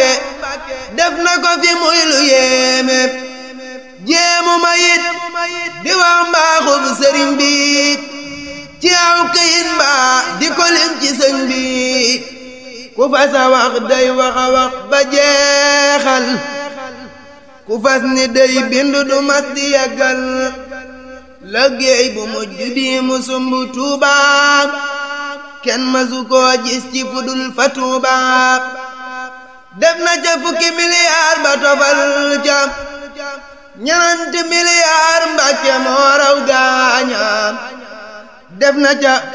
Mbàkke def na ko fi muy lu yéeme jéemu ma yit di wax mbaaxub sëriñ bi ci aw këyit mbaa di ko lim ci sëñ bi ku fas a wax day wax a wax ba jeexal ku fas ni day bind du mas di yàggal liggéey bu mujj bi mu sumb Tuuba kenn masu koo gis ci fudul fa Tuuba def na ca fukki miliyaar ba tofal ca ñananti miliyaar Mbàkke moo raw gaaña def na ca